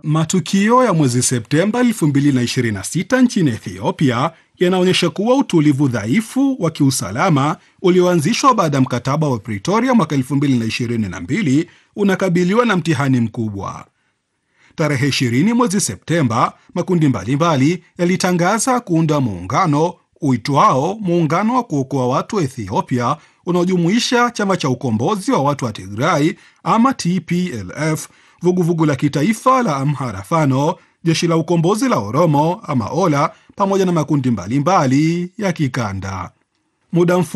Matukio ya mwezi Septemba 2026 nchini Ethiopia yanaonyesha kuwa utulivu dhaifu wa kiusalama ulioanzishwa baada ya mkataba wa Pretoria mwaka 2022 unakabiliwa na mtihani mkubwa. Tarehe 20 mwezi Septemba, makundi mbalimbali yalitangaza kuunda muungano uitwao Muungano wa Kuokoa Watu wa Ethiopia, unaojumuisha chama cha ukombozi wa watu wa Tigray ama TPLF, vuguvugu la kitaifa la Amhara Fano, jeshi la ukombozi la Oromo ama Ola, pamoja na makundi mbalimbali mbali ya kikanda. Muda